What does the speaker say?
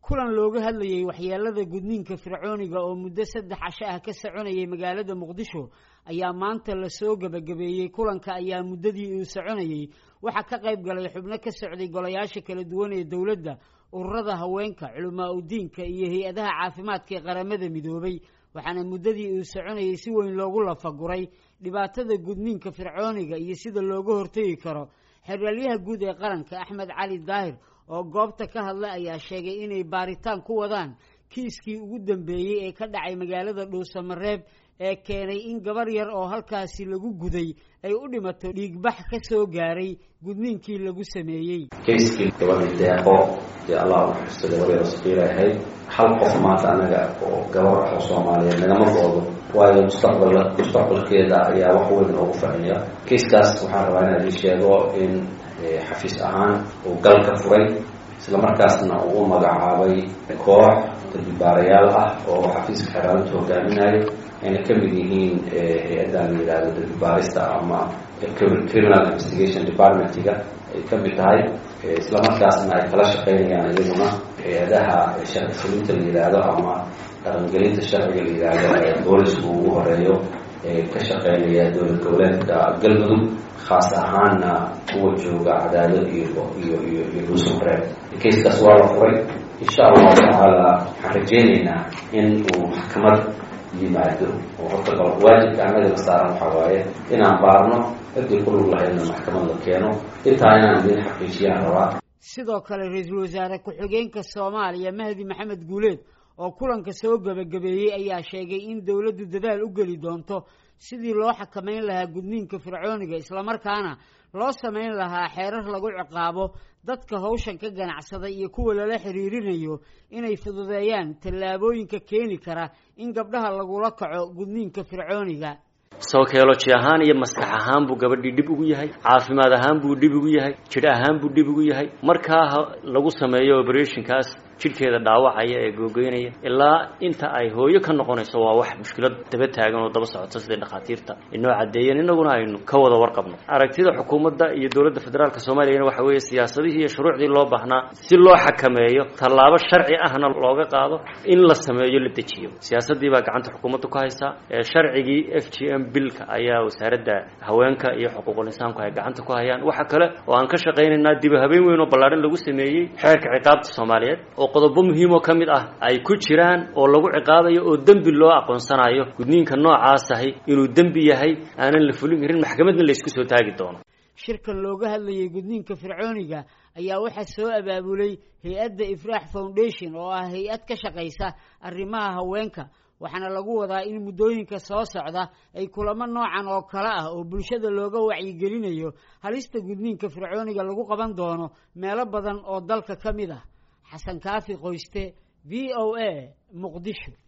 kulan looga hadlayay waxyeelada gudniinka fircooniga oo muddo saddex casho ah ka soconayay magaalada muqdisho ayaa maanta lasoo gebagabeeyey kulanka ayaa muddadii uu soconayey waxaa ka qayb galay xubno ka socday golayaasha kala duwan ee dowladda ururada haweenka culamaa udiinka iyo hay-adaha caafimaadka ee qaramada midoobay waxaana muddadii uu soconayey si weyn loogu lafaguray dhibaatada gudniinka fircooniga iyo sida looga hortegi karo xeraalyaha guud ee qaranka axmed cali daahir oo goobta ka hadlay ayaa sheegay inay baaritaan ku wadaan kiiskii ugu dambeeyey ee ka dhacay magaalada dhuusamareeb ee keenay in gabar yar oo halkaasi lagu guday ay u dhimato dhiigbax ka soo gaaray gudniinkii lagu sameeyey kayskii gabadhii deeqo dee allah u xusta gabar yar saqiira ahayd hal qof maanta anaga oo gabar ah oo soomaaliyeed nagama goodo waayo mustaqbal mustaqbalkeeda ayaa wax weyn noogu ficiya kayskaas waxaan rabaa inaan idin sheego in xafiis ahaan uu galka furay isla markaasna uu u magacaabay koox darbibaarayaal ah oo xafiiska xeraalinta hogaaminayo ayna ka mid yihiin hay-addan la yidhahdo darbibaarista ama criminal investigation departmentiga ay ka mid tahay isla markaasna ay kala shaqeynayaan iyaguna hay-adaha sharci fulinta la yidhaahdo ama dhaqangelinta sharciga la yidhaahdo boolisku ugu horeeyo ee ka shaqeynaya dowlad goboleedka galmudug khaas ahaanna kuwa jooga cadaado iyo iyo iyo iyo dhuusamareeb kayskaas waa la furay insha allahu tacaala waxaan rajeyneynaa in uu maxkamad yimaado oo horta bal waajibka annagana saaran waxaa waaye inaan baarno ciddii ku lug lahaydna maxkamad la keeno intaa inaan idin xaqiijiyaan rabaa sidoo kale ra-iisul wasaare ku-xigeenka soomaaliya mahdi maxamed guuleed oo kulanka soo gebagabeeyey ayaa sheegay in dowladdu dadaal u geli doonto sidii loo xakamayn lahaa gudniinka fircooniga islamarkaana loo samayn lahaa xeerar lagu ciqaabo dadka hawshan ka ganacsada iyo kuwa lala xiriirinayo inay fududeeyaan tallaabooyinka keeni kara in gabdhaha lagula kaco gudniinka fircooniga sawkeoloji ahaan iyo maskax ahaan buu gabadhii dhib ugu yahay caafimaad ahaan buu dhib ugu yahay jidh ahaan buu dhib ugu yahay markaa lagu sameeyo operationkaas jidhkeeda dhaawacaya ee googoynaya ilaa inta ay hooyo ka noqonayso waa wax mushkilad daba taagan oo daba socota sidai dhakhaatiirta inoo caddeeyeen innaguna aynu ka wada warqabno aragtida xukuumadda iyo dowladda federaalka soomaaliyana waxa weeye siyaasadihii iyo shuruucdii loo baahnaa si loo xakameeyo tallaabo sharci ahna looga qaado in la sameeyo la dejiyo siyaasaddii baa gacanta xukuumadda ku haysaa sharcigii f g m bilka ayaa wasaaradda haweenka iyo xuquuqul insaanku ay gacanta ku hayaan waxa kale oo aan ka shaqaynaynaa diba habeen weyn oo ballaadhan lagu sameeyey xeerka ciqaabta soomaaliyeed oo qodobo muhiim oo ka mid ah ay ku jiraan oo lagu ciqaabayo oo dembi loo aqoonsanayo gudniinka noocaas ahi inuu dembi yahay aanan la fulin karin maxkamadna laysku soo taagi doono shirkan looga hadlayay gudniinka fircooniga ayaa waxaa soo abaabulay hay-adda ifraax foundation oo ah hay-ad ka shaqaysa arrimaha haweenka waxaana lagu wadaa in muddooyinka soo socda ay kulamo noocan oo kale ah oo bulshada looga wacyigelinayo halista gudniinka fircooniga lagu qaban doono meelo badan oo dalka ka mid ah xasan kaafi qoyste v o a muqdisho